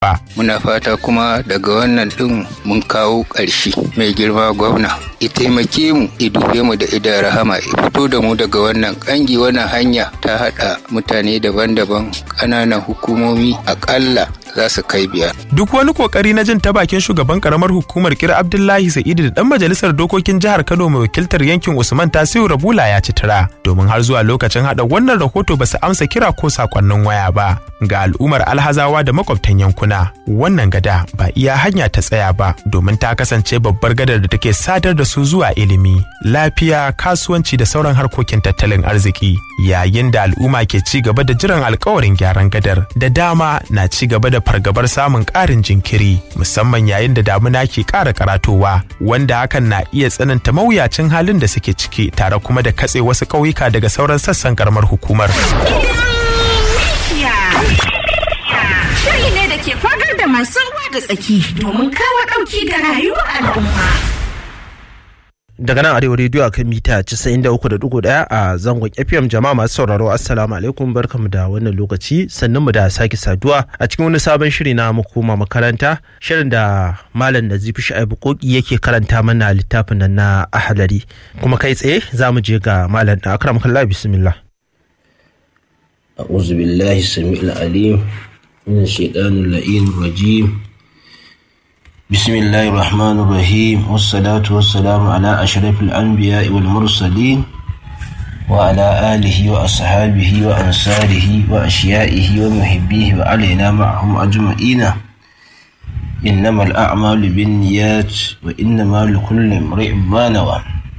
ba. Muna fata kuma daga wannan ɗin mun kawo ƙarshe mai girma gwamna. I taimake mu, i dube mu da idan rahama, i fito da mu daga wannan ƙangi wannan hanya ta haɗa mutane daban-daban ƙananan hukumomi aƙalla za su kai biyar. Duk wani kokari na jin ta bakin shugaban karamar hukumar kira Abdullahi Sa'idu da dan majalisar dokokin jihar Kano mai wakiltar yankin Usman Tasiu Rabula ya ci tura domin har zuwa lokacin hada wannan rahoto ba su amsa kira ko sakonnin waya ba ga al'ummar alhazawa da makwabtan yankuna. Wannan gada ba iya hanya ta tsaya ba domin ta kasance babbar gadar da take sadar da su zuwa ilimi, lafiya, kasuwanci da sauran harkokin tattalin arziki. Yayin da al'umma ke ci gaba da jiran alkawarin gyaran gadar da dama na ci gaba da fargabar samun ƙarin jinkiri musamman yayin da damuna ke ƙara karatowa wanda hakan na iya tsananta mawuyacin halin da suke ciki tare kuma da katse wasu ƙauyuka daga sauran sassan karamar hukumar. Shiri ne da ke fagar da masu ruwa da tsaki domin kawo ɗauki ga rayuwar al'umma. daga nan arewa rediyo akan mita 93.1 a zangon fm jama'a masu sauraro assalamu alaikum barkamu da wannan lokaci sannan mu da sake saduwa a cikin wani sabon shiri na mu koma makaranta shirin da malam nazifi sha'ibu koki yake karanta mana littafin nan na ahalari kuma kai tsaye za mu je ga malam da akram kallah bismillah أعوذ بالله السميع العليم من الشيطان اللعين الرجيم بسم الله الرحمن الرحيم والصلاة والسلام على أشرف الأنبياء والمرسلين وعلى آله وأصحابه وأنصاره وأشيائه ومحبيه وعلينا معهم أجمعين إنما الأعمال بالنيات وإنما لكل امرئ ما نوى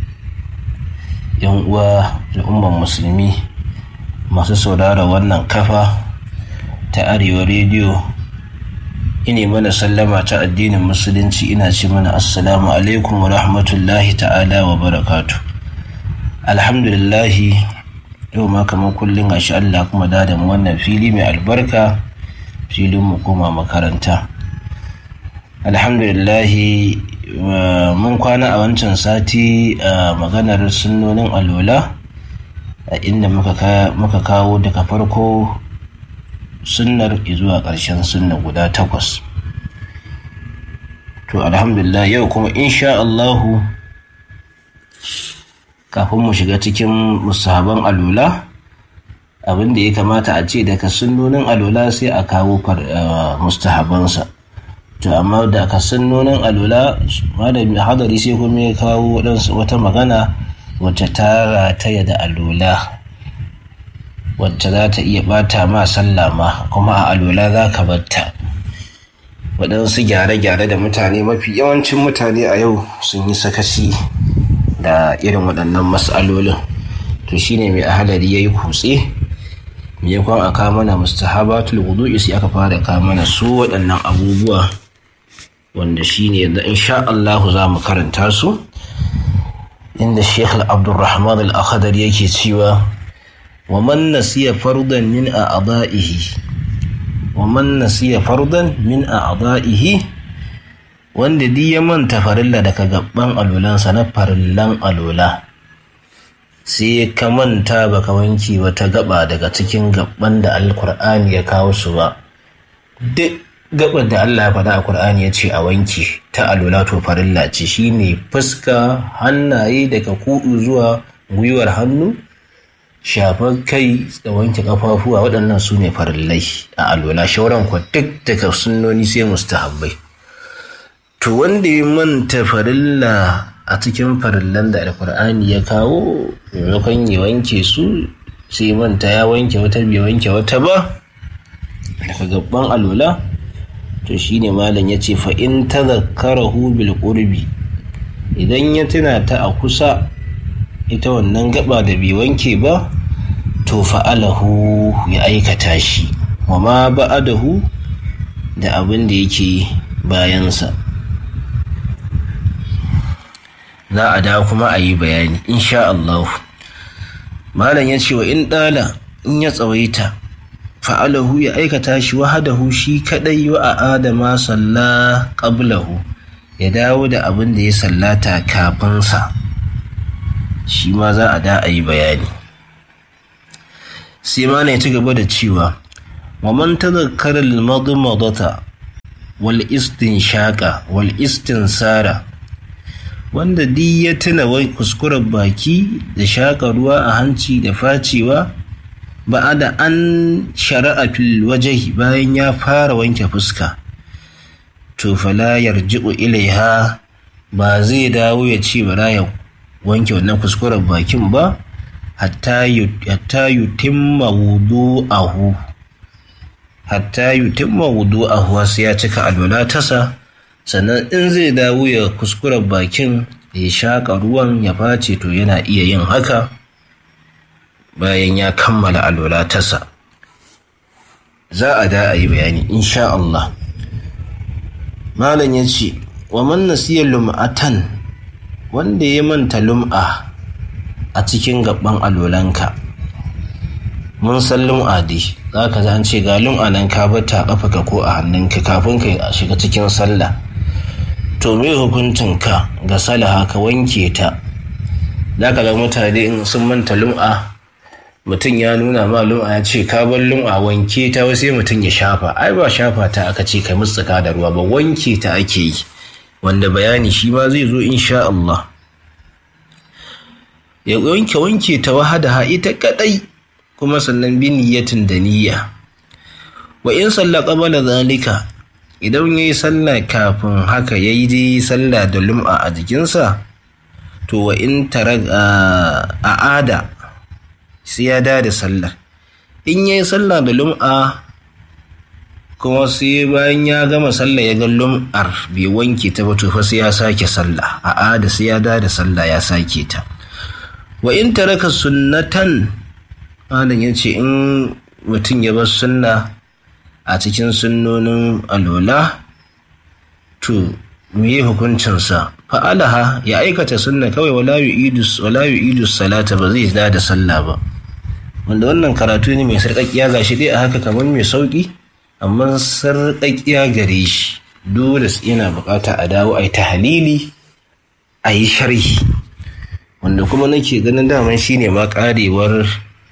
يوم الأمة المسلمين masu saurara wannan kafa ta arewa rediyo ine mana sallama ta addinin musulunci ina ce mana assalamu alaikum wa rahmatullahi ta'ala wa barakatu alhamdulillahi yau ma kamar kullum a shi Allah kuma da mu wannan fili mai albarka filin mu koma makaranta alhamdulillahi mun kwana a wancan sati a maganar sunnonin alola a inda muka kawo daga farko sunnar zuwa ƙarshen sunna guda takwas to alhamdulillah yau kuma insha Allahu kafin mu shiga cikin musahaban alula abin da ya kamata a ce daga sunnonin alula sai a kawo mustahabansa to amma da ka sunnonin alula malami hadari sai kuma ya kawo wata magana wacce ta rataya da alula wacce za ta iya bata ma sallah ma kuma a alula za ka batta waɗansu gyare-gyare da mutane mafi yawancin mutane a yau sun yi sakasi da irin waɗannan matsalolin to shine mai ahalari ya yi kutse maimakon a kawo mana mustahabatul wudu'i sai aka fara kawo mana su waɗannan abubuwa wanda shine da insha Allahu za mu karanta su inda Sheikh Abdulrahman Al-Akhdar yake cewa wa man nasiya fardan min a'da'ihi wa man nasiya fardan min a'da'ihi wanda duk ya manta farilla daga gaban alulansa na farillan alula sai ka manta baka wanke wata gaba daga cikin gaban da alkur'ani ya kawo su ba duk gabar da Allah ya faɗa a Kur'ani ya ce a wanke ta alula to farilla ce shine fuska hannaye daga kudu zuwa gwiwar hannu shafar kai da wanke kafafuwa waɗannan su ne farillai a alula shauran kwa duk daga sunnoni sai mustahabbai to wanda ya manta farilla a cikin farillan da alkur'ani ya kawo maimakon ya wanke su sai manta ya wanke wata bai wanke wata ba daga gaban alula to shine malam ya ce fa'in ta zakarahu bil qurbi idan ya tuna ta a kusa ita wannan gaba da bai wanke ba to fa'alahu ya aikata shi wa ma ba'adahu da abin da yake bayansa za a da kuma a yi bayani insha Allah malam ya ce wa in ɗala in ya tsawaita fa'alahu ya aikata shi wahadahu shi kadai wa a adama salla qablahu ya dawo da abin da ya sallata kafinsa shi ma za a da a yi bayani sai ma ya ci gaba da cewa wa man tadhakkara al-madmadata wal shaƙa wal sara wanda duk ya tuna wai kuskuren baki da shaƙa ruwa a hanci da facewa ba da an shari'a fil wajahi bayan ya fara wanke fuska to fala yarji'u ilaiha ba zai dawo ya ce bara ya wanke wannan kuskuren bakin ba hatta yutimma wudu'ahu hatta yutimma wudu'ahu sai ya cika alwala tasa sannan in zai dawo ya kuskuren bakin ya shaƙa ruwan ya face to yana iya yin haka bayan ya kammala alwala tasa za a da a yi bayani insha Allah malam ya ce wa man nasiya lum'atan wanda ya manta lum'a a cikin gaban alolanka mun san lum'a dai za ka an ce ga lum'a nan ka bata a ka ko a hannunka kafin ka shiga cikin sallah to me hukuncin ka ga salaha ka wanke ta za ka ga mutane in sun manta lum'a mutum ya nuna ma lum'a ya ce ka bar lum'a wanke ta sai mutum ya shafa ai ba shafa ta aka ce kai mutsuka da ruwa ba wanke ta ake yi wanda bayani shi ma zai zo insha Allah ya wanke wanke ta wahada ita kadai kuma sannan bi niyyatin da niyya wa in salla qabala zalika idan yayi sallah kafin haka yayi dai sallah da lum'a a jikinsa to wa in taraga a'ada sai ya da sallar in yayi sallah da lum'a kuma sai bayan ya gama sallah ya ga lum'ar bai wanke ta ba to fa sai ya sake sallah a'ada sai ya da sallah ya sake ta wa in taraka sunnatan malam ya ce in mutum ya bar sunna a cikin sunnonin alola to me hukuncinsa fa'alaha ya aikata sunna kawai wala yu'idu wala yu'idu salata ba zai da sallah ba wanda wannan karatu ne mai sarƙaƙiya gashi dai a haka kamar mai sauƙi amma sarƙaƙiya gare shi dole yana buƙata a dawo a yi tahalili a yi sharhi wanda kuma nake ganin daman shine ma karewar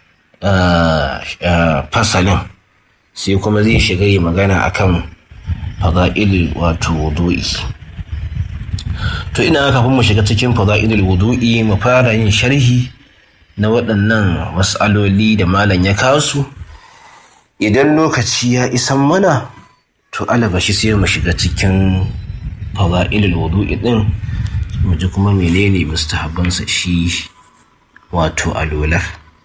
fasalin sai kuma zai shiga yi magana akan fada'il wato wudu'i to ina kafin mu shiga cikin fada'il wudu'i mu fara yin sharhi na waɗannan mas'aloli da malam ya kawo su idan lokaci ya isan mana to alabashi sai mu shiga cikin fada'il wudu'i din mu ji kuma menene mustahabbansa shi wato alolar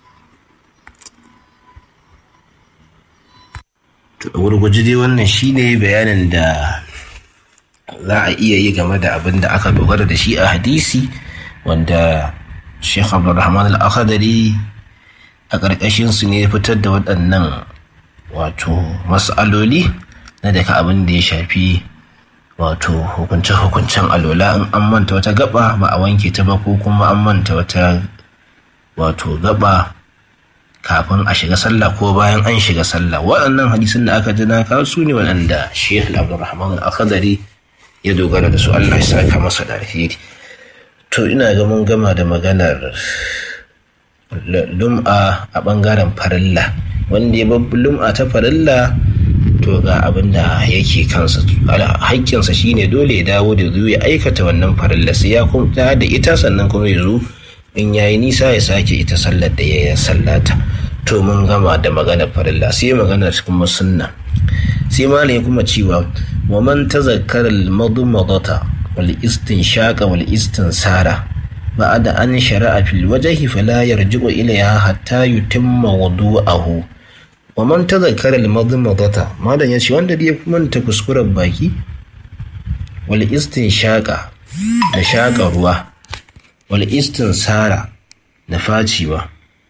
to a gurguji dai wannan shine bayanin da za a iya yi game da abin da aka dogara da shi a hadisi wanda Sheikh Abdulrahman Al-Akhdari a ƙarƙashin su ne fitar da waɗannan wato mas'aloli na daga abin da ya shafi wato hukunce-hukuncen alola in an manta wata gaba ba a wanke ta ba ko kuma an manta wata wato gaba kafin a shiga sallah ko bayan an shiga sallah waɗannan hadisin da aka jina kawo su ne waɗanda sheikh abdulrahman al-akhdari ya dogara da su allah ya saka masa da alheri to ina ga mun gama da maganar lum'a a ɓangaren farilla wanda ya babbi lum'a ta farilla to ga abin da yake kansa haƙƙinsa shine dole ya dawo da zuwa ya aikata wannan farilla sai ya kuma da ita sannan kuma ya zo in yayi nisa ya sake ita sallar da ya sallata to mun gama da maganar farilla sai maganar kuma sunna sai malai kuma cewa wa man tazakkara al-madmadata wal istinshaqa wal istinsara ba'da an shara'a fil wajhi fala yarji'u ilayha hatta yutimma wudu'ahu wa man tazakkara al-madmadata malam yace wanda ya manta kuskuren baki wal istinshaqa da shaƙa ruwa wal istinsara da faciwa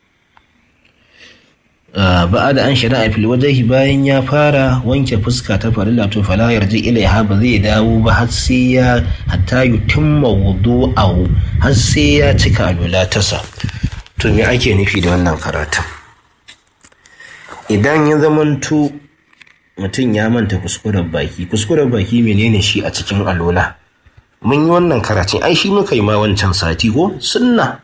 ba'a da an shari'a fil wajahi bayan ya fara wanke fuska ta farilla to fala yarji ilaiha ba zai dawo ba har sai ya hatta yutimma wudu'ahu har sai ya cika alwala tasa to me ake nufi da wannan karatun idan ya zamanto mutum ya manta kuskuren baki kuskuren baki menene shi a cikin alola mun yi wannan karatun ai shi muka yi ma wancan sati ko sunna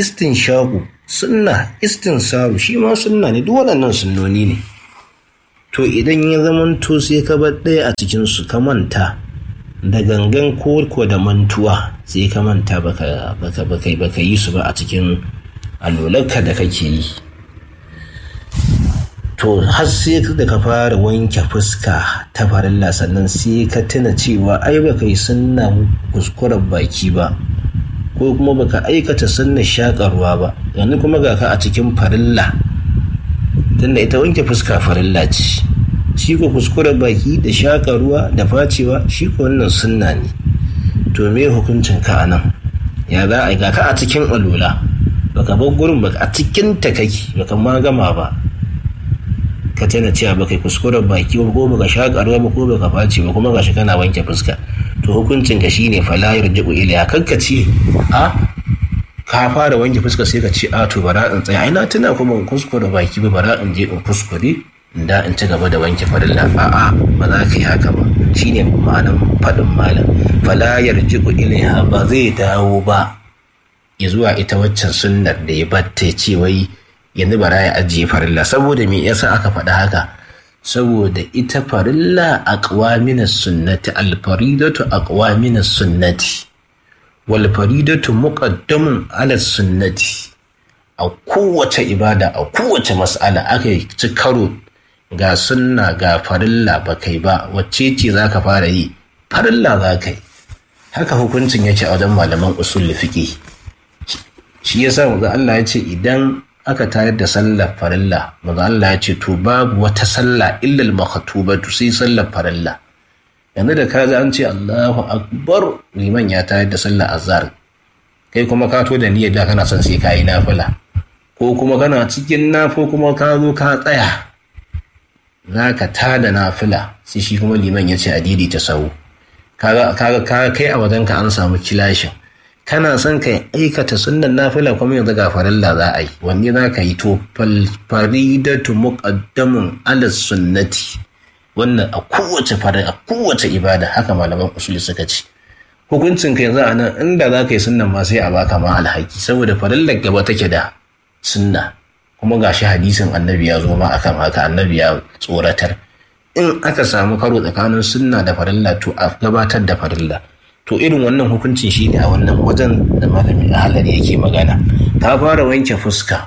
istinshaku sunna istinsaru shi ma sunna ne duk waɗannan sunnoni ne to idan ya zamanto sai ka bar ɗaya a cikinsu ka manta da gangan ko da mantuwa sai ka manta baka baka baka baka yi su ba a cikin alolarka da kake yi to har sai da ka fara wanke fuska ta farilla sannan sai ka tuna cewa ai baka yi sunnan kuskuren baki ba ko kuma baka aikata sunnan shakarwa ba yanzu kuma ga ka a cikin farilla tunda ita wanke fuska farilla ce shi ko kuskuren baki da shakarwa da facewa shi ko wannan sunna ne to me hukuncin ka anan ya za a ga ka a cikin alula baka bar gurin baka a cikin ta kake baka ma gama ba ka tana cewa baka kuskuren baki ba ko baka shakarwa ba ko baka face ba kuma gashi kana wanke fuska to hukuncin ka shine fala yarji'u ila kankace a ka fara wanke fuska sai ka ce a to bara in tsaya ai na tuna kuma in kuskure baki ba bara in je in kuskure da in ci gaba da wanke farilla a'a ba za ka yi haka ba shine ma'anan faɗin malam fala yarji'u ilaiha ba zai dawo ba ya zuwa ita waccan sunnar da ya batta ce wai yanzu bara ya ajiye farilla saboda me yasa aka faɗa haka saboda ita farilla aqwa minas sunnati alfaridatu aqwa minas sunnati wal faridatu muqaddamun ala sunnati a kowace ibada a kowace mas'ala aka ci karo ga sunna ga farilla ba kai ba wacce ce za ka fara yi farilla za ka yi haka hukuncin yake a wajen malaman usul fiqi shi yasa manzo Allah ya ce idan aka tayar da sallar farilla manzo Allah ya ce to babu wata sallah illa al-makhtubatu sai sallar farilla yanzu da ka an ce Allahu akbar liman ya tayar da sallar azhar kai kuma ka to da niyyar da kana son sai kai nafila ko kuma kana cikin nafo kuma ka zo ka tsaya za ka tada nafila sai shi kuma liman ya ce a ta sau kaga kai a wajenka an samu kilashin kana son ka aikata sunnan nafila kuma yanzu ga farilla za a yi wanne za ka yi to faridatu muqaddamun ala sunnati wannan a kowace a kowace ibada haka malaman usuli suka ce hukuncin ka yanzu a nan inda za ka yi sunnan ma sai a baka ma alhaki saboda farillar gaba take da sunna kuma gashi hadisin annabi ya zo ma akan haka annabi ya tsoratar in aka samu karo tsakanin sunna da farilla to a gabatar da farilla to irin wannan hukuncin shi ne a wannan wajen da malamin ahalari yake magana ka fara wanke fuska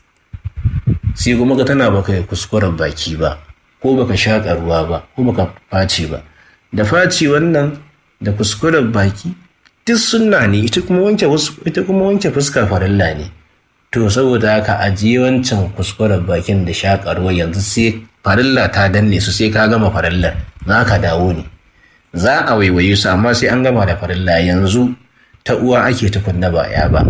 sai kuma ka tana baka kuskuren baki ba ko baka shaƙa ruwa ba ko baka face ba da face wannan da kuskuren baki duk sunna ne ita kuma wanke ita kuma wanke fuska farilla ne to saboda haka ajiye wancan kuskuren bakin da shakarwa yanzu sai farilla ta danne su sai ka gama farillar za ka dawo ne za a waiwaye su amma sai an gama da farilla yanzu ta uwa ake tukunna ba ya ba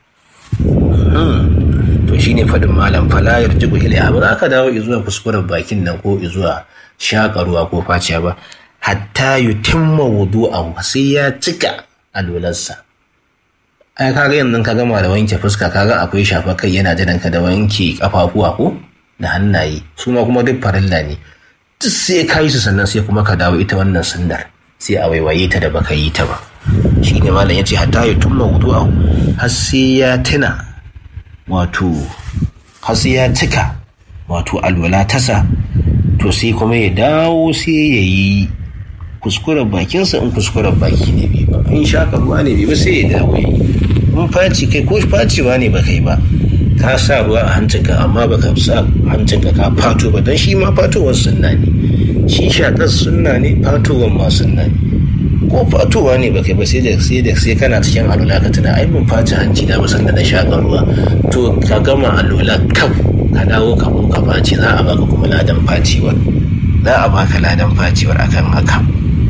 to shine fadin malam fala yarjibu ilaiha ba za ka dawo zuwa kuskuren bakin nan ko zuwa shakarwa ko faciya ba hatta yutimma wudu'ahu sai ya cika alolarsa ai kaga yanzu ka gama da wanke fuska kaga akwai shafa kai yana jiran ka da wanke kafafuwa ko da hannaye su ma kuma duk farilla ne duk sai ka yi su sannan sai kuma ka dawo ita wannan sundar sai a waiwaye ta da baka yi ta ba shi ne malam ya ce hatta ya tumma wudu a har sai ya tuna wato har sai ya cika wato alwala tasa to sai kuma ya dawo sai ya yi kuskuren bakinsa in kuskuren baki ne bai ba in shaka ruwa ne bai ba sai ya dawo ya yi in faci kai ko facewa ne ba kai ba ka sa ruwa a hancinka amma ba ka sa hancinka ka fato ba don shi ma fatowar sunna ne shi shakar sunna ne fatowar ma sunna ne ko fatowa ne ba kai ba sai da sai da sai kana cikin alula ka tuna ai mun faci hanci da ba da na shakar ruwa to ka gama alula kaf ka dawo ka mu ka faci za a baka kuma ladan faciwar za a baka ladan faciwar akan haka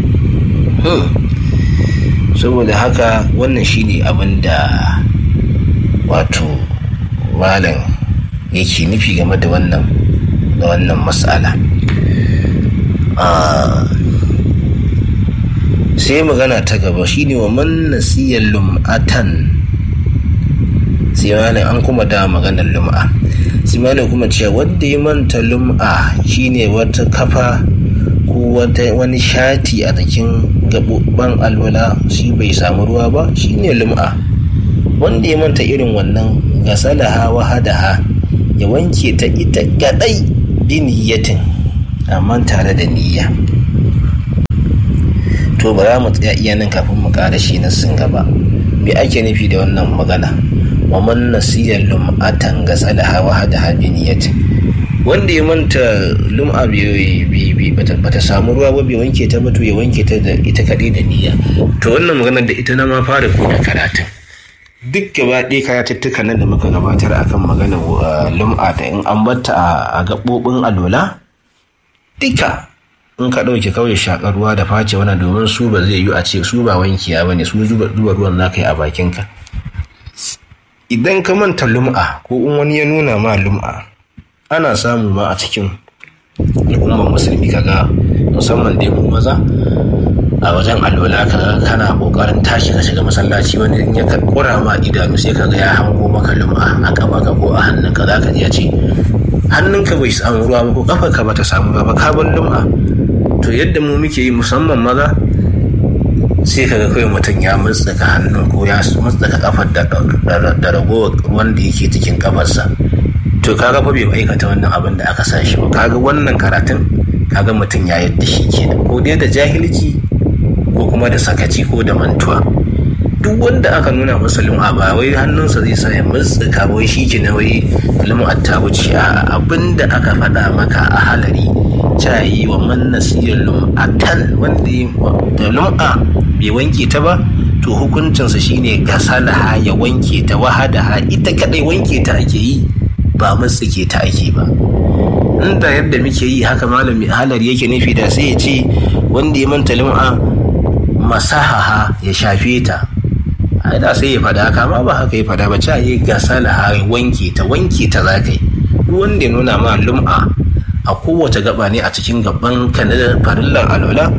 saboda haka wannan shine abin da wato malam yake nufi game da wannan da wannan matsala sai magana ta gaba shine wa man nasiyar lum'atan sai malam an kuma da maganar lum'a sai malam kuma cewa wanda ya manta lum'a shine wata kafa ko wani shati a jikin gaɓoɓɓen alwala shi bai samu ruwa ba shine lum'a wanda ya manta irin wannan gasalaha wa hadaha ya wanke ta ita gadai biniyatin amma tare da niyya to ba za mu tsaya iya nan kafin mu ƙara shi na sun gaba me ake nufi da wannan magana wa man nasiya lum'atan ga salaha wa hada habi niyyati wanda ya manta lum'a bata samu ruwa ba bai wanke ta ba to ya wanke ta da ita kaɗai da niyya to wannan maganar da ita na ma fara buɗe karatun duk gaba ɗaya karatuttukan nan da muka gabatar akan maganar lum'a da in an batta a gaɓoɓin alola duka in ka ɗauke kawai shaƙar ruwa da face wannan domin su ba zai yi a ce su ba wankiya ba ne su zuba ruwan za ka yi a bakinka idan ka manta lum'a ko in wani ya nuna ma lum'a ana samu ma a cikin al'ummar musulmi kaga musamman dai mu maza a wajen alwala kaga kana kokarin tashi ka shiga masallaci wani in ya kura ma idanu sai kaga ya hango maka lum'a a kafa ka ko a hannunka zaka ji ya ce hannunka bai samu ruwa ba ko kafarka bata samu ruwa ba ka bar lum'a to yadda mu muke yi musamman maza sai kaga kawai mutum ya mutsaka hannun ko ya mutsaka kafar da ragowar ruwan da yake cikin kafarsa to kaga fa bai aikata wannan abin da aka sa shi ba kaga wannan karatun kaga mutum ya yadda shi kenan ko dai da jahilci ko kuma da sakaci ko da mantuwa duk wanda aka nuna masa lum'a ba wai hannunsa zai sa ya mutsaka wai shi ke na wai lum'a ta wuce a abin da aka faɗa maka a halari cayi wa man nasiyar lum'atan wanda da lum'a bai wanke ta ba to hukuncinsa shine gasalaha ya wanke ta wahadaha ita kadai wanke ta ake yi ba matsike ta ake ba inda yadda muke yi haka malami halar yake nufi da sai ya ce wanda ya manta lum'a masahaha ya shafe ta ai da sai ya fada haka ma ba haka ya fada ba ca yi gasalaha ya wanke ta wanke ta za ka yi duk wanda ya nuna ma lum'a a kowace gaba ne a cikin gaban ka na farillar alola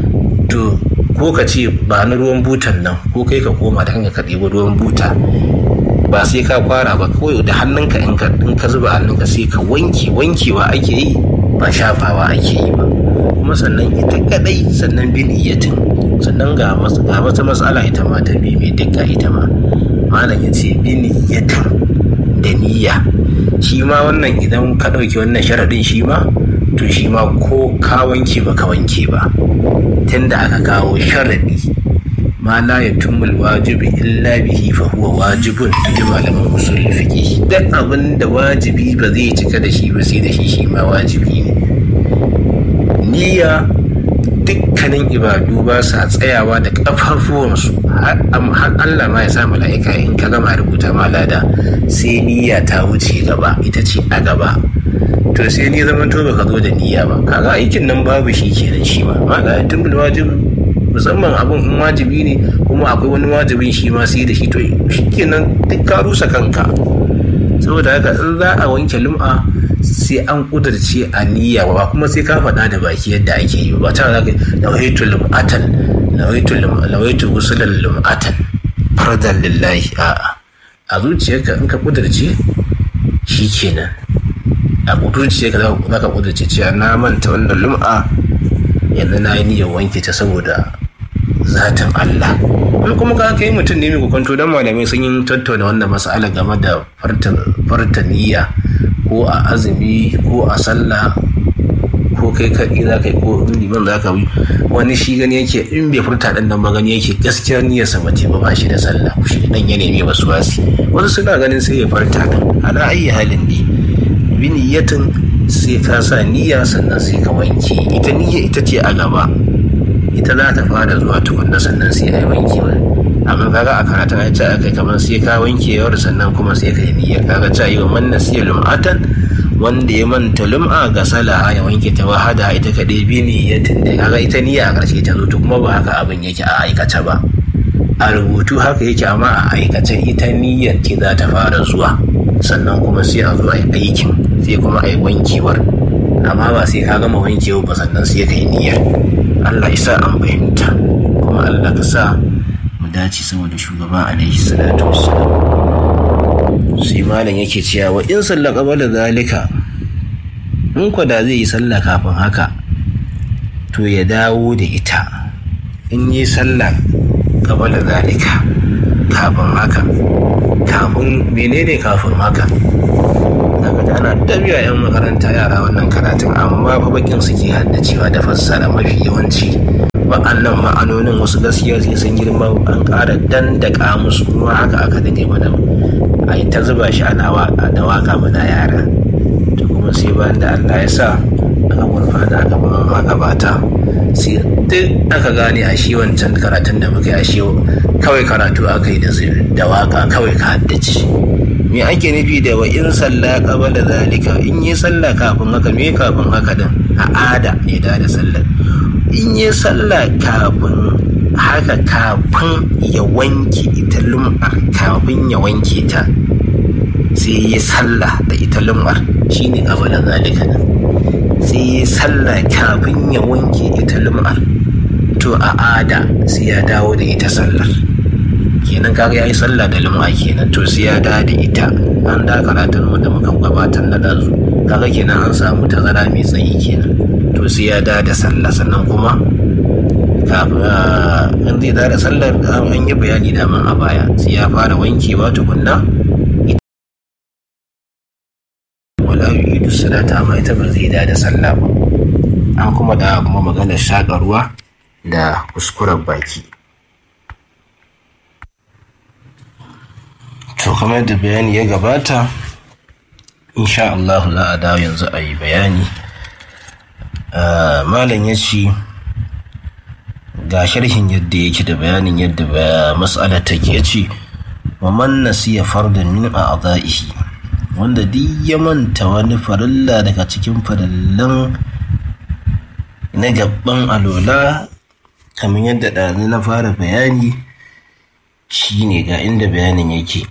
to ko ka ce ba na ruwan butan nan ko kai ka koma da hanyar ka ɗebi ruwan buta ba sai ka kwara ba kawai da hannunka in ka in ka zuba hannunka sai ka wanke wankewa ake yi ba shafawa ake yi ba kuma sannan ita kadai sannan bin iyatin sannan ga ga wata matsala ita ma ta bi mai dukka ita ma malam ya ce bin iyatin da niyya shi ma wannan idan ka ɗauki wannan sharaɗin shi ma to shi ma ko ka wanke ba ka wanke ba tunda aka kawo sharaɗi ma la yatumul wajibi illa bihi fa huwa wajibun ji malaman usul fiqh duk abin da wajibi ba zai cika da shi ba sai da shi shi ma wajibi ne niyya dukkanin ibadu ba sa tsayawa da kafafuwansu har Allah ma ya sa mala'ika in ka gama rubuta ma lada sai niyya ta wuce gaba ita ce a gaba to sai ni zaman to baka zo da niyya ba kaga aikin nan babu shi kenan shi ma ma la yatumul wajibi musamman abin in wajibi ne kuma akwai wani wajibin shi ma sai da shi to shi kenan duk ka rusa kanka saboda haka in za a wanke lum'a sai an kudurce a niyya ba kuma sai ka faɗa da baki yadda ake yi ba ta zaka nawaitu lum'atan nawaitu nawaitu usulan lum'atan fardan lillahi a'a a zuciyarka in ka kudurce shi kenan a kudurce ka za ka kudurce cewa na manta wannan lum'a yanzu na yi niyyar wanke ta saboda zatin Allah in kuma ka kai mutum ne mai kwanto don malamai sun yi tattauna wannan mas'ala game da farta niyya ko a azumi ko a sallah ko kai kaɗi za ka yi ko in liman za ka yi wani shi gani yake in bai furta ɗan nan ba gani yake gaskiyar niyyar sa mace ba ba shi da sallah shi dan ya nemi wasu wasi wasu suna ganin sai ya farta ɗin ala ayi halin ne bi niyyatin sai ka sa niyya sannan sai ka wanke ita niyya ita ce a gaba ita za ta fara zuwa tukunna sannan sai a yi wanke amma kaga a karatun ya ce aka kamar sai ka wanke yawar sannan kuma sai ka yi niyya kaga ta yi wa man nasiya lum'atan wanda ya manta lum'a ga salaha ya wanke ta wahada ita kaɗai bi niyyatin da kaga ita niyya a ƙarshe ta zo to kuma ba haka abin yake a aikace ba a rubutu haka yake amma a aikace ita niyyar ce za ta fara zuwa sannan kuma sai a zo a yi aikin sai kuma a yi wankewar amma ba sai ka gama wankewa ba sannan sai ka yi niyyar Allah ya sa an fahimta kuma Allah ka sa mu dace saboda shugaba alaihi salatu wassalam sai malam yake cewa wa in salla qabala zalika in kwa da zai yi sallah kafin haka to ya dawo da ita in yi sallah qabala zalika kafin haka kafin menene kafin haka daga ga ana dabiya yan makaranta yara wannan karatun amma fa bakin suke haddacewa da fassara mafi yawanci wa'annan ma'anonin wasu gaskiya sai sun girma an ƙara dandaka musu kuma haka aka dade mana a yi ta zuba shi ana waka da waka mana yara to kuma sai bayan da Allah ya sa aka gurfana aka ba magabata sai duk aka gane a shi wancan karatun da muka yi a shi kawai karatu aka yi da waka kawai ka haddace me ake nufi da wa in salla qabala zalika in yi salla kafin haka me kafin haka din a ada ne da da sallar in yi salla kafin haka kafin ya wanke ita lum'ar kafin ya wanke ta sai yi salla da ita lum'ar shine qabala zalika din sai yi salla kafin ya wanke ita lum'ar to a ada sai ya dawo da ita sallar kenan kaga yayi sallah da lum'a kenan to sai ya da da ita an da karatun mu da muka gabatar na dazu kaga kenan an samu tazara mai tsayi kenan to sai ya da da sallah sannan kuma kafin in zai da da sallar an yi bayani da man a baya sai ya fara wankewa tukunna wala yu'idu salata amma ita ba zai da da sallah ba an kuma da kuma maganar shaƙa da kuskuren baki to kamar da bayani ya gabata insha Allah za a dawo yanzu a yi bayani malam ya ce ga sharhin yadda yake da bayanin yadda matsalar take ce wa man nasiya fardan min a'dha'ihi wanda duk ya manta wani farilla daga cikin farillan na gaban alola kamar yadda ɗazu na fara bayani shine ga inda bayanin yake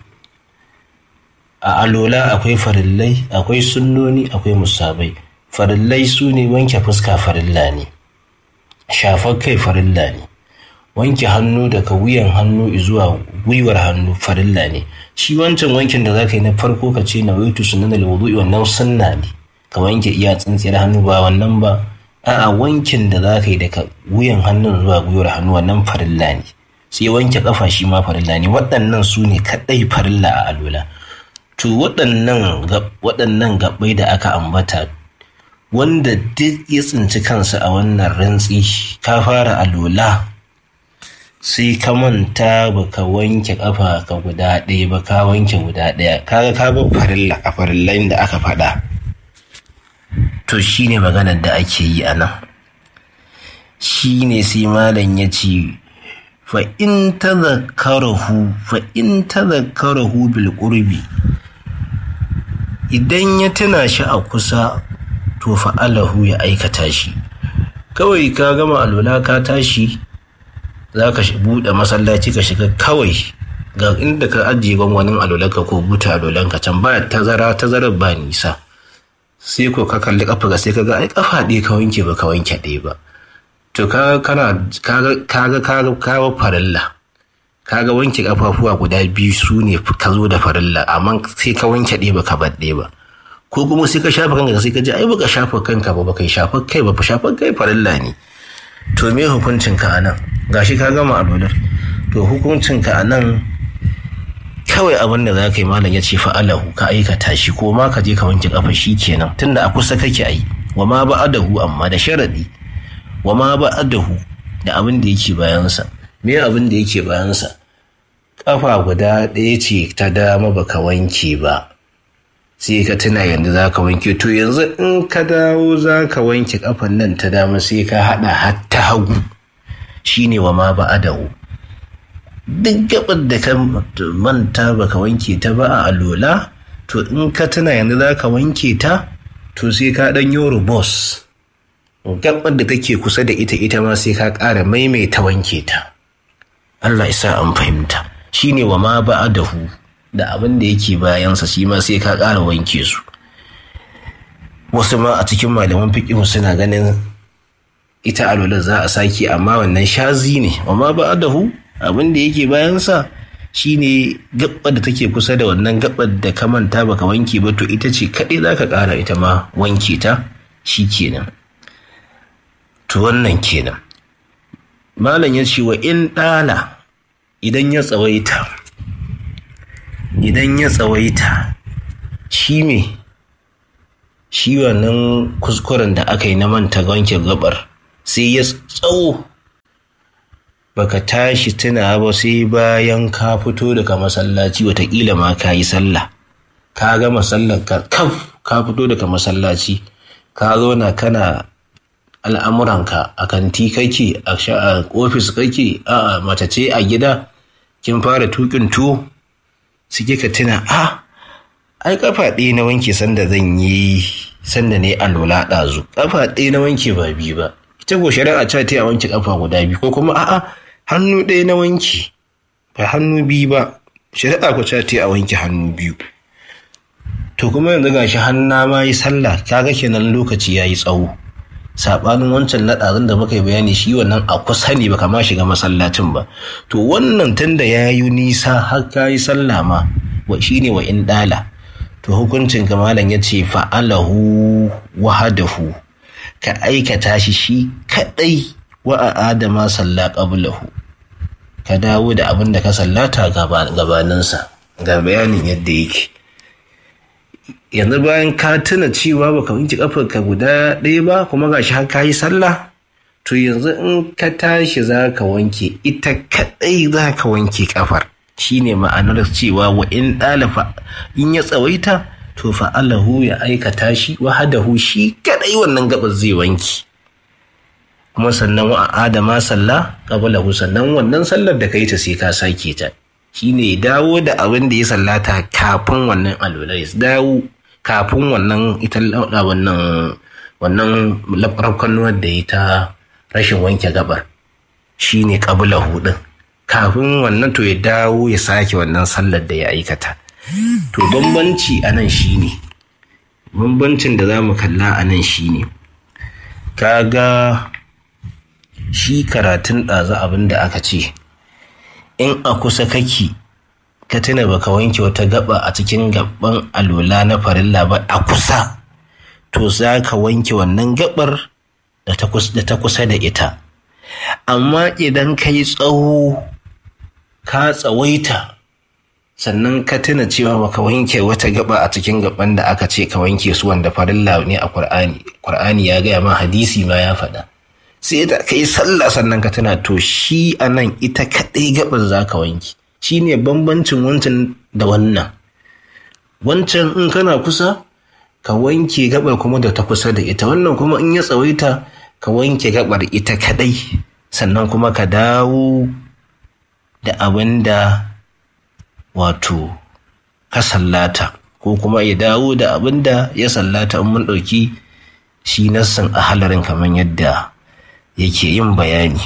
a alola akwai farillai akwai sunnoni akwai musabai farillai su ne wanke fuska farilla ne shafar kai farilla ne wanke hannu daga wuyan hannu zuwa gwiwar hannu farilla ne shi wancan wankin da zaka yi na farko ka ce na waitu sunan alwudu'i wannan sunna ne ka wanke iya tsintsiyar hannu ba wannan ba a'a wankin da zaka yi daga wuyan hannun zuwa gwiwar hannu wannan farilla ne sai wanke kafa shi ma farilla ne waɗannan su ne kaɗai farilla a alola to waɗannan waɗannan gaɓai da aka ambata wanda duk ya tsinci kansa a wannan rantsi ka fara alola sai ka manta baka wanke kafa ka guda ɗaya ba ka wanke guda ɗaya kaga ka bar farilla a farillain da aka faɗa to shine maganar da ake yi a nan shine sai malam ya ce fa in tadhakkarahu fa in tadhakkarahu bil qurbi idan ya tuna shi a kusa to fa'alahu ya aikata shi kawai ka gama alwala ka tashi za ka buɗe masallaci ka shiga kawai ga inda ka ajiye gwangwanin alwalanka ko buta alwalanka can ba tazara tazarar ba nisa sai ko ka kalli kafa ga sai ka ga ai kafa ɗaya ka wanke ba ka wanke ɗaya ba to ka kana kaga kaga kaga kaga farilla kaga wanke kafafuwa guda biyu su ne ka zo da farilla amma sai ka wanke ɗaya ba ka bar ɗaya ba ko kuma sai ka shafa kanka sai ka ji ai baka shafa kanka ba baka shafa kai ba shafa kai farilla ne to me hukuncin ka anan gashi ka gama alwalar to hukuncin ka anan kawai abin da za ka yi malam ya ce fa'alahu ka aikata shi ko ma ka je ka wanke kafa shi kenan tunda a kusa kake ai wa ma ba'adahu amma da sharadi wa ma ba'adahu da abin da yake bayansa me abin da yake bayansa kafa guda ɗaya ce ta dama baka wanke ba sai ka tuna yanzu za ka wanke to yanzu in ka dawo za ka wanke kafan nan ta dama sai ka haɗa har ta hagu shine wa ma ba'adahu duk gabar da ka manta baka wanke ta ba a alola to in ka tuna yanzu za ka wanke ta to sai ka ɗan yi rubos gabar da take kusa da ita ita ma sai ka ƙara maimaita wanke ta Allah isa an fahimta shine wa ma ba'adahu da abin da yake bayansa shi ma sai ka ƙara wanke su wasu ma a cikin malaman fiƙihu suna ganin ita alolar za a sake amma wannan shazi ne wa ma ba'adahu abin da yake bayansa shine gabbar da take kusa da wannan gabbar da ka manta baka wanke ba to ita ce kaɗai za ka ƙara ita ma wanke ta shi kenan to wannan kenan malam ya ce wa in ɗala idan ya tsawaita idan ya tsawaita shi me shi wannan kuskuren da aka yi na manta wanke gabar sai ya tsawo baka tashi tuna ba sai bayan ka fito daga masallaci watakila ma ka yi sallah ka gama sallar ka kaf ka fito daga masallaci ka zauna kana al'amuranka a kanti kake a ofis kake a matace a gida kin fara tukin tuwo suke ka tuna a ai kafa ɗaya na wanke sanda zan yi sanda ne a lola ɗazu kafa ɗaya na wanke ba biyu ba ita ko shari'a ta ta wanke kafa guda biyu ko kuma a'a hannu ɗaya na wanke ba hannu biyu ba shari'a ko ta ta wanke hannu biyu to kuma yanzu gashi hanna ma yi sallah kaga kenan lokaci ya yi tsawo saɓanin wancan naɗarin da muka yi bayani shi wannan a kusa ne baka ma shiga masallacin ba to wannan tunda ya yi nisa har ka yi sallah ma wa shi ne wa in ɗala to hukuncin kamalan ya ce fa'alahu wahadahu ka aikata shi shi kaɗai wa a adama salla qablahu ka dawo da abin da ka sallata gabaninsa ga bayanin yadda yake yanzu bayan ka tuna cewa baka wanke kafar ka guda ɗaya ba kuma gashi har ka yi sallah to yanzu in ka tashi za ka wanke ita kaɗai za ka wanke kafar shine ma'anar cewa wa in ɗalafa in ya tsawaita to fa'alahu ya aikata shi wahadahu shi kaɗai wannan gabar zai wanki kuma sannan wa adama sallah qablahu sannan wannan sallar da kai ta sai ka sake ta shine dawo da abin da ya sallata kafin wannan alwala ya dawo kafin wannan ita wannan wannan rafkanuwar da ya ta rashin wanke gabar shine qablahu din kafin wannan to ya dawo ya sake wannan sallar da ya aikata to bambanci a nan shine bambancin da za mu kalla a nan shine kaga shi karatun ɗazu abin da aka ce in a kusa kake ka tuna baka wanke wata gaba a cikin gaban alola na farilla ba a kusa to za ka wanke wannan gabar da ta kusa da ita amma idan ka yi tsawo ka tsawaita sannan ka tuna cewa baka wanke wata gaba a cikin gaban da aka ce ka wanke su wanda farilla ne a Kur'ani. Kur'ani ya gaya ma hadisi ma ya faɗa sai da ka yi sallah sannan ka tuna to shi a nan ita kaɗai gabar za ka wanke shi ne bambancin wancan da wannan wancan in kana kusa ka wanke gabar kuma da ta kusa da ita wannan kuma in ya tsawaita ka wanke gabar ita kaɗai sannan kuma ka dawo da abin da wato ka sallata ko kuma ya dawo da abin da ya sallata in mun ɗauki shi nassin a halarin kamar yadda yake yin bayani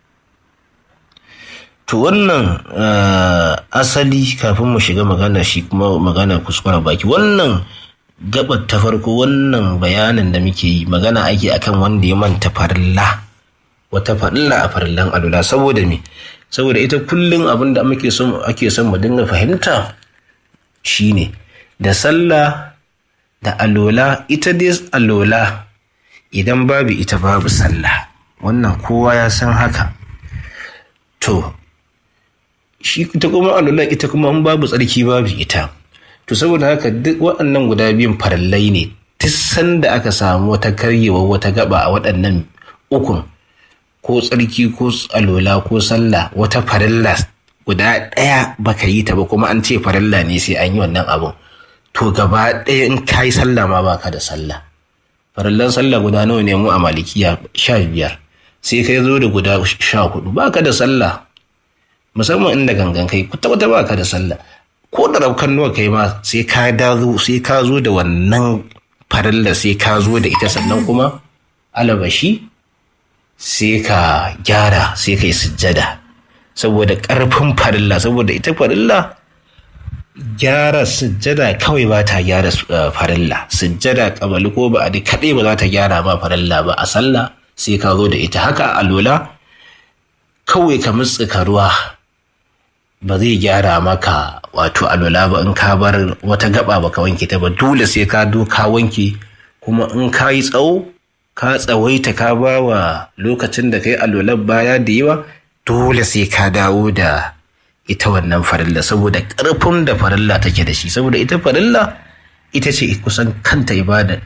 to wannan asali kafin mu shiga magana shi kuma magana kuskure baki wannan gabar ta farko wannan bayanin da muke yi magana ake akan wanda ya manta farilla wata farilla a farillan alula saboda me saboda ita kullum abin da muke son ake son mu dinga fahimta shine da sallah da alola ita dai alola idan babu ita babu sallah wannan kowa ya san haka to shi ita kuma alola ita kuma in babu tsarki babu ita to saboda haka duk waɗannan guda biyun farallai ne duk sanda aka samu wata karyewa wata gaba a waɗannan ukun ko tsarki ko alola ko sallah wata farilla guda ɗaya baka yi ta ba kuma an ce farilla ne sai an yi wannan abun to gaba ɗaya in ka yi sallah ma baka da sallah farillan sallah guda nawa ne mu a malikiya sha biyar sai kai zo da guda sha hudu baka da sallah musamman inda gangan kai kwata kwata baka da sallah ko da raukan nawa kai ma sai ka dazo sai ka zo da wannan farilla sai ka zo da ita sannan kuma alabashi sai ka gyara sai ka yi sujjada saboda ƙarfin farilla saboda ita farilla gyara sujjada kawai ba ta gyara farilla sujjada kabali ko ba a da kaɗai ba za ta gyara ma farilla ba a sallah sai ka zo da ita haka a lola kawai ka mutsuka ruwa ba zai gyara maka wato alola ba in ka bar wata gaba ba ka wanke ta ba dole sai ka do ka wanke kuma in ka yi tsawo ka tsawaita ka ba wa lokacin da kai alolar baya da yawa dole sai ka dawo da ita wannan farilla saboda ƙarfin da farilla take da shi saboda ita farilla ita ce kusan kanta ibada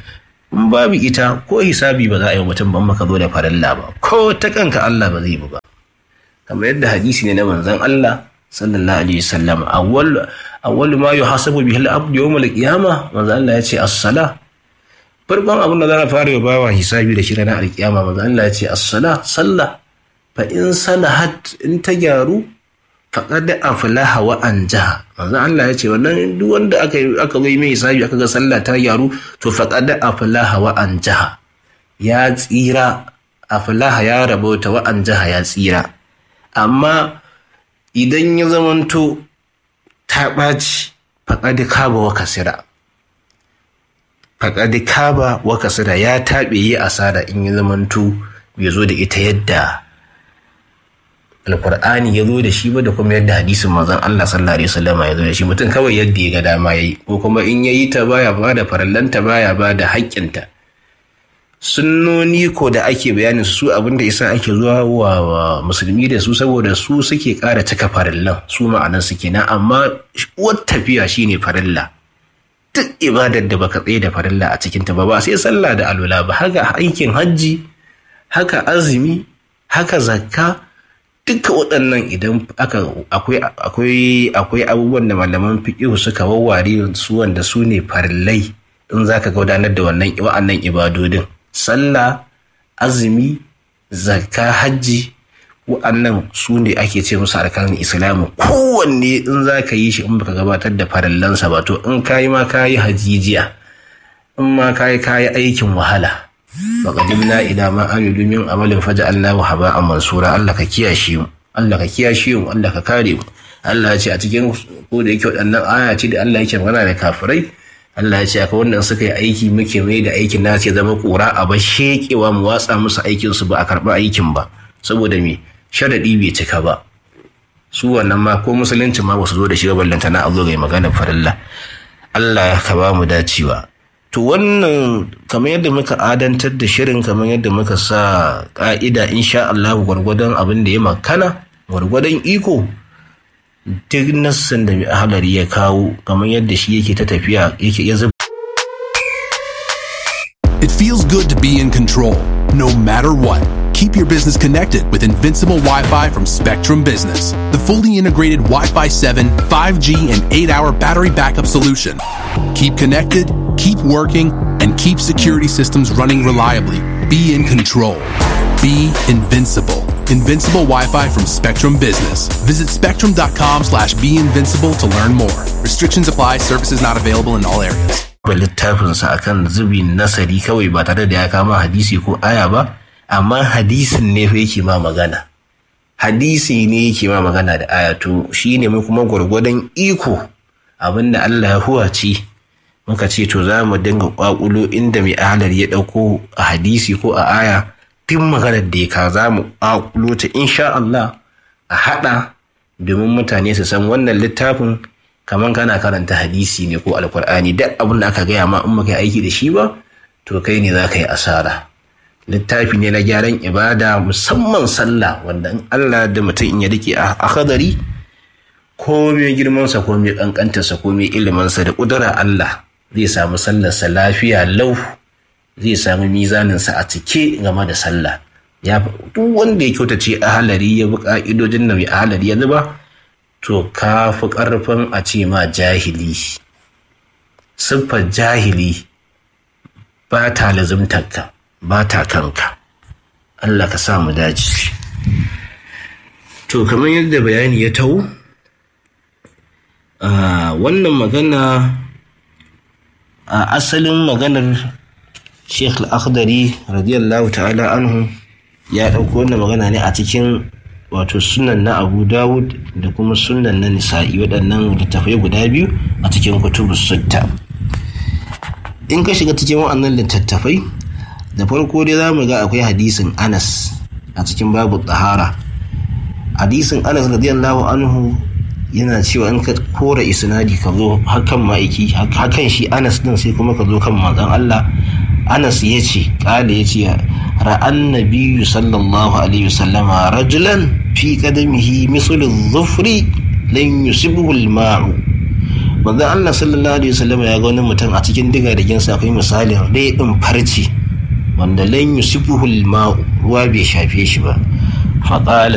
in babu ita ko hisabi ba za a yi mutum ban maka zo da farilla ba ko ta kanka Allah ba zai ba kamar yadda hadisi ne na manzon Allah sallallahu alaihi wasallam awwal awwal ma yuhasabu bihi al-abd yawm al-qiyamah manzon Allah ya ce as-salah farkon abin da za a fara bawa hisabi da shi ranar alkiyama manzon Allah ya ce as-salah sallah fa in salahat in ta gyaru faqad aflaha wa anjaha manzon Allah ya ce wannan duk wanda aka aka yi mai hisabi aka ga sallah ta gyaru to faqad aflaha wa anjaha ya tsira aflaha ya rabauta wa anjaha ya tsira amma idan ya zamanto ta ɓaci faƙaɗi kaba wa kasira faƙaɗi kaba wa kasira ya taɓe yi asara in ya zamanto bai zo da ita yadda alkur'ani ya zo da shi ba da kuma yadda hadisin manzon Allah sallallahu alaihi wasallam ya zo da shi mutum kawai yadda ya ga dama yayi ko kuma in yayi ta baya ba da farallanta baya ba da haƙƙinta sunnoni ko da ake bayanin su abinda isa ake zuwa wa musulmi da su saboda su suke ƙara cika farillan su ma'anan su kenan amma uwar tafiya shine farilla duk ibadar da baka tsaye da farilla a cikin ta ba ba sai sallah da alwala ba haka aikin hajji haka azumi haka zakka duka waɗannan idan aka akwai akwai akwai abubuwan da malaman fiqh suka wawware su wanda su ne farillai in zaka gudanar da wannan wa'annan ibadodin sallah azumi zakka hajji wa'annan su ne ake ce musu arkanin islamu kowanne in za ka yi shi in baka gabatar da farallansa ba to in kayi ma kayi hajijiya in ma kayi kayi aikin wahala faqadimna ila ma amilu min amalin faja'alnahu haba'an mansura Allah ka kiyashe mu Allah ka kiyashe mu Allah ka kare mu Allah ya ce a cikin ko da yake waɗannan aya ce da Allah yake magana da kafirai Allah ya ce akwai wannan suka yi aiki muke mai da aikin na ce zama kura a ba shekewa mu watsa musu aikin su ba a karɓi aikin ba saboda me sharadi bai cika ba su wannan ma ko musulunci ma basu zo da shi ba ballanta na azo ga magana farilla Allah ka ba mu dacewa to wannan kamar yadda muka adantar da shirin kamar yadda muka sa ka'ida insha Allah gwargwadon abin da ya makana gwargwadon iko duk nassan da mai ahalari ya kawo kamar yadda shi yake ta tafiya yake ya zuba It feels good to be in control, no matter what. Keep your business connected with Invincible Wi Fi from Spectrum Business, the fully integrated Wi Fi 7, 5G, and 8 hour battery backup solution. Keep connected, keep working, and keep security systems running reliably. Be in control. Be invincible. Invincible Wi-Fi from Spectrum Business. Visit spectrum.com slash be invincible to learn more. Restrictions apply. Services not available in all areas. littafinsa akan zubi nasari kawai ba tare da ya kama hadisi ko aya ba amma hadisin ne fa yake ma magana hadisi ne yake ma magana da aya to shine mu kuma gwargwadon iko abinda Allah ya huwace muka ce to za mu dinga kwakulo inda mai ahalar ya dauko a hadisi ko a aya duk maganar da ya ka za mu kwakulo ta insha Allah a hada domin mutane su san wannan littafin kamar kana karanta hadisi ne ko alkur'ani duk abin da aka gaya ma in baka aiki da shi ba to kai ne za ka yi asara littafi ne na gyaran ibada musamman sallah wanda in Allah da mutum in ya rike a hadari ko mai girmansa ko mai kankantarsa ko mai ilimansa da kudura Allah zai samu sallarsa lafiya lau zai samu mizaninsa a cike game da sallah ya duk wanda ya kyautace ahalari ya bi ka'idojin da mai ahalari ya zuba to ka fi ƙarfin a ce ma jahili siffar jahili ba ta lazimtarka ba ta kanka Allah ka sa mu daji to kamar yadda bayani ya tau wannan magana a asalin maganar sheikh al-akhdari radiyallahu ta'ala anhu ya ɗauko wannan magana ne a cikin wato sunan na abu dawud da kuma sunan na nisa'i waɗannan littattafai guda biyu a cikin kutubu sutta in ka shiga cikin waɗannan littattafai da farko dai za mu ga akwai hadisin anas a cikin babu tsahara hadisin anas radiyallahu anhu yana cewa in ka kora isnadi ka zo hakan ma'aiki hakan shi anas din sai kuma ka zo kan manzon Allah anas ya ce ƙala ya ce ra'an nabiyyu sallallahu alaihi wasallama rajulan fi qadamihi mislu dhufri lan yusibhu al-ma'u manzon Allah sallallahu alaihi wasallam ya ga wani mutum a cikin diga da ginsa akwai misalin rai din farci wanda lan yusifuhu ma'u ruwa bai shafe shi ba faqala